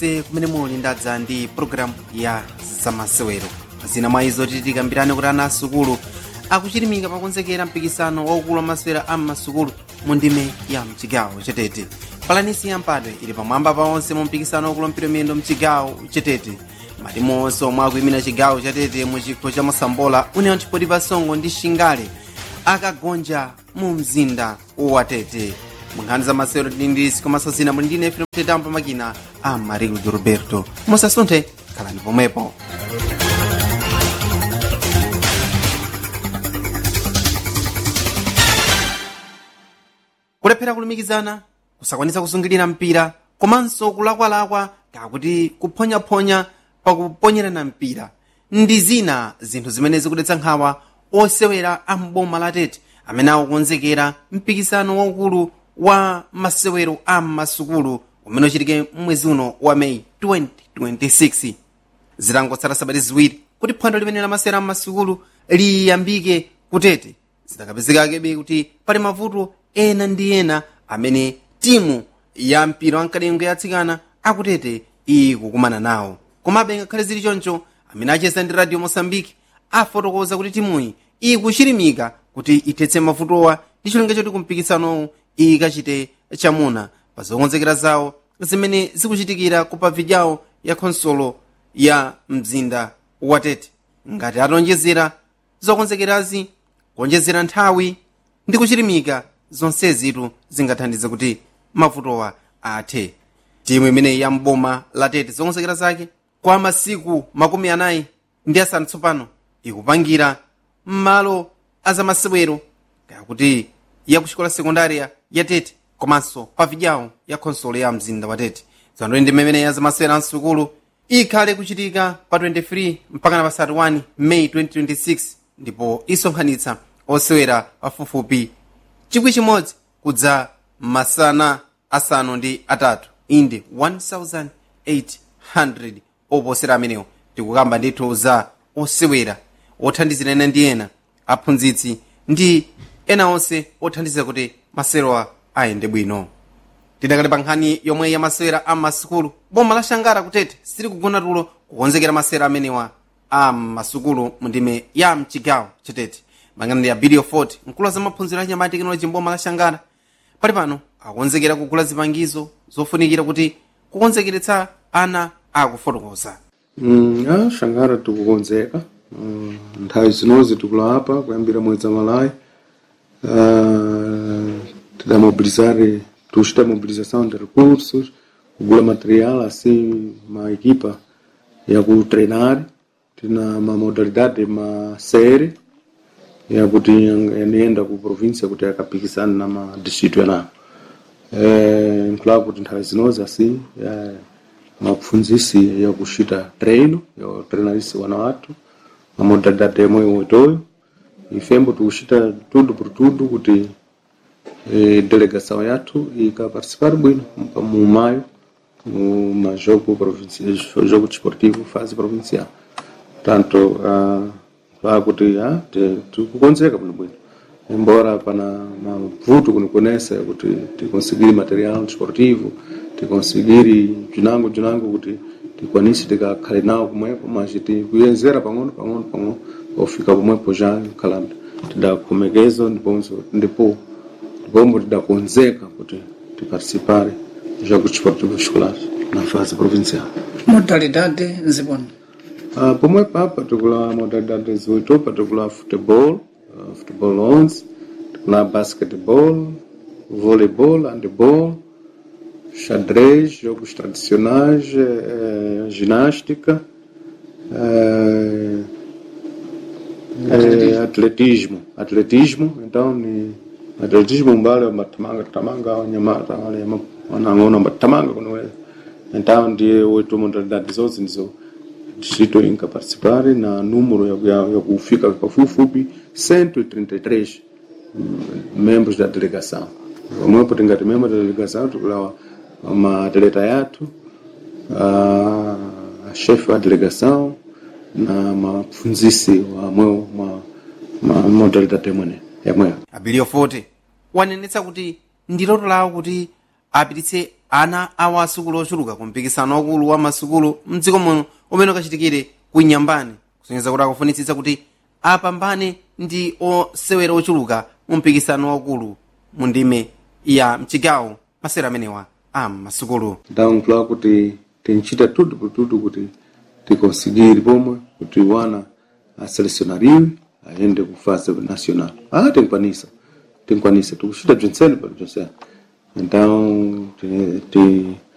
se kumene muli ndadza ndi programu ya zamasewero zina mwa izo titikambirane kuti ana asukulu akuchirimika pakonzekera mpikisano waukulu wa masewera a mmasukulu mu ndime ya mchigawo chetete palanisi ya mpadwe ili pamwamba pa onse mu mpikisano waukulu wa mpira miyendo mchigawo chetete matimu onse omwe akuyimira chigawo chatete mu chikho cha masambola unewa ntchipoti pasongo ndi shingale akagonja mu mzinda watete munkhani za masewero tindindisi komanso zina muli ndine efrem tetambo makina a marilu de roberto musasunthe khalani pomwepo kulephera kulumikizana kusakwanitsa kusungirira mpira komanso kulakwalakwa kakuti kuphonyaphonya pakuponyerana mpira ndi zina zinthu zimene zikudetsa nkhawa osewera a mboma la tete amene akukonzekera mpikisano waukulu wa masewero a masukulu umene uchitike mwezi uno wa meyi 2026 zitangotsala sabati ziwiri kuti phwando limene la masewero a masukulu liyambike kutete zitakapezekakebe kuti pali mavuto ena ndi ena amene timu ya mpira wamkadengo yatsikana akutete ikukumana nawo komabe ngakhale zili choncho amene acheza ndi radio mosambiki afotokoza kuti timuyi ikuchirimika kuti ithetse mavutowa ndi cholinga choti kumpikisanowu ikachite chamuna pa zokonzekera zawo zimene zikuchitikira ku pavidyawo ya khonsolo ya mzinda watete ngati atonjezera zokonzekerazi kuonjezera nthawi ndi kuchirimika zonsezitu zingathandize kuti mavutowa athe timu imeneyi ya mboma la tete zokonzekera zake kwa masiku makumi anayi ndi asanu tsopano ikupangira m'malo azamasewero kakuti yakuxikola sekundariya ya tete komanso pavidyawo ya khonsolo ya mzinda wa tete zano ndi mmene ya zamasewero amsukulu ikhale kuchitika pa 23 mpaka na pa 31 meyi 2026 ndipo isonkhanitsa osewera pafupifupi chikwi chimodzi kudza masana asanu ndi atatu inde 1800 oposera amenewo tikukamba ndithu za osewera othandizira ena ndi ena aphunzitsi ndi ena onse othandiza kuti masewerowa ayende bwino tidakali pa nkhani yomwe ya masewera a masukulu boma la shangara kutete sili kugona tulo kukonzekera masewera amenewa a masukulu mu ndime ya mchigawo chetete mangana ya bidio 40 mkulu wa zamaphunziro anyama tekinoloji mboma la shangara pali pano akukonzekera kugula zipangizo zofunikira kuti kukonzekeretsa ana akufotokoza Mm, ah, shangara tikukonzeka mm, nthawi zinozi tikulapa kuyambira mwezi wa malayi uh, tidamobilizare tuchita mobilização de recursos kugula material assim ma equipa ya kutreinar tina ma modalidade ma série yakuti yanienda ku província kuti yakapikisana na ma distrito yanayo eh, nkulawa kuti nthawi zinozi assim eh, mapfunzisi ya kushita treino ya treinarisi wana watu na modalidade yemwe wetoyo ifembo tikushita tudo por tudo kuti e, delegação yathu ikaparticipar bwino mu maio mu majogo provincial jogo desportivo fase provincial tanto uh, lá kuti ah, tikukonzeka bwino bwino embora pana mavuto kunikonesa kuti tikonsigiri material desportivo tikonsigiri bzinango bzinango kuti tikwanise tikakhale nawo pomwepo mas tikuyenzera pang'ono pang'ono pang'ono pofika pomwepo já khalanda tidakhomekeza ndiponso ndipo ndipombo tidakonzeka kuti tiparticipare jogo desportivo escolar na fase provincial modalidade nzibona Uh, pomwepo apa tikula modalidade zoito patikula futebol uh, futebol 11 tikula basketball voleibol handball xadrez jogos tradicionais eh, ginástica eh, eh, atletismo atletismo então ni atletismo mbale matamanga tamanga wanyamata wale wanang'ona matamanga kunoweza então ndiye oito modalidade zote ndizo distrito inka participare na número ya, ya, ya kufika pafupifupi 133 membros da delegação pamwepo tingati membro da delegação tikulawa maatleta yathu a chefe wa delegação na mapfunzisi wamwewo ma, ma modalidade yamwene yamweyo abilio 40 wanenetsa kuti ndi loto lawo kuti apititse ana awo asukulu ochuluka ku mpikisano wakulu wa masukulu mdziko muno umene ukachitikire ku nyambani kusonyeza kuti akufunitsitsa kuti apambane ndi osewera ochuluka mu mpikisano wakulu mu ndime ya mchigawo masewera amenewa a masukulu Então, claro kuti tinchita tudo por tudo kuti ticonseguir pomwe kuti wana aselecionariwe aende ku fase nacional. Ah, tinkwanisa. Tinkwanisa. Tikuchita bzinsene pali bzinsene. Então, ti- ti-